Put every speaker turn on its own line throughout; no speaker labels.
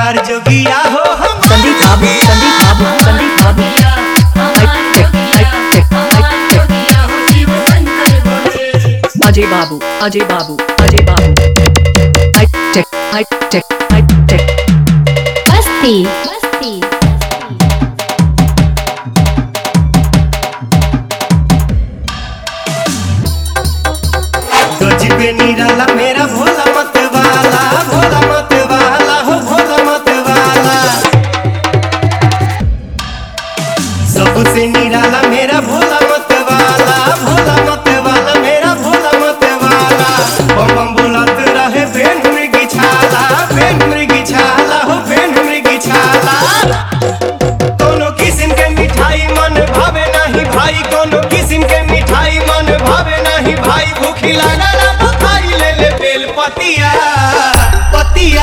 हमार जोगिया हो हमार
Sandeep Babu Sandeep Babu Sandeep Babu high tech high tech high tech Ajay Babu Ajay Babu Ajay Babu high tech high tech high tech
मस्ती मस्ती
गजबे निराला मेरा भोला मत वाला भोला मत वाला हो भोला मत वाला सबसे निराला मेरा भोला मत वाला भोला मत वाला मेरा भोला मत वाला बम बम बुलत रहे बेन मृगी छाला बेन मृगी छाला हो बेन मृगी छाला कोनो किस्म के मिठाई मन भावे नहीं भाई कोनो किस्म के मिठाई मन भावे नहीं भाई भूखी लागल बुखाई ले ले बेल पतिया पतिया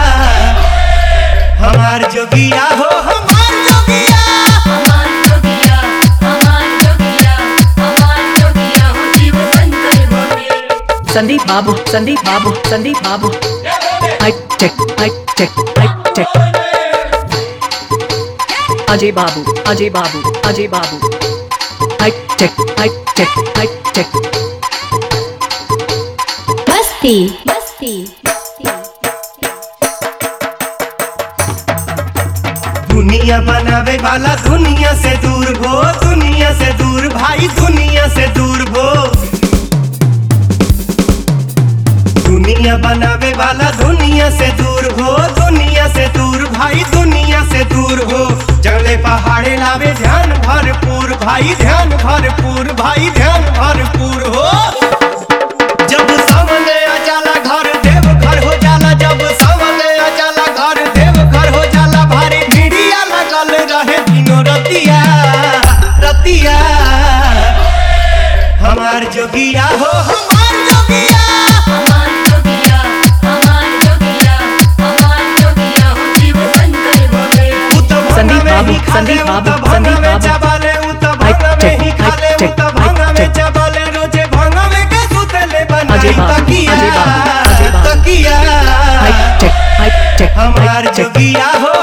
हमार जोगिया हो हमार जोगिया
Sandeep Babu Sandeep Babu Sandeep Babu high tech high tech high tech Ajay Babu Ajay Babu Ajay Babu high tech high tech high tech
मस्ती मस्ती
दुनिया बनावे वाला दुनिया से दूर भो दुनिया से दूर भाई दुनिया से दूर भो दुनिया बनावे वाला दुनिया से दूर हो दुनिया से दूर भाई दुनिया से दूर हो जंगले पहाड़े लावे ध्यान भरपूर भाई ध्यान भरपूर भाई ध्यान भरपूर हो जब सामने आ जाला घर देव घर हो जाला जब सामने आ जाला घर देव घर हो जाला भारी भिड़िया लगल रहे दिनो रतिया रतिया हमार जोगिया हो हमार जोगिया
संदीप बाबू, संदीप बाबू, संदीप बाबू।
चावले उत
हाइट
भांगा में
टेक,
ही
हाइट
खाले
टेक,
उत भांगा
हाइट
में
टेक।
चावले रोजे भांगा में के सुतले बनाई
अजय बाबू,
तकिया
अजय बाबू, अजय बाबू।
तकिया
हाइट टेक हाइट टेक
हमार
हाइट टेक
जोगिया हो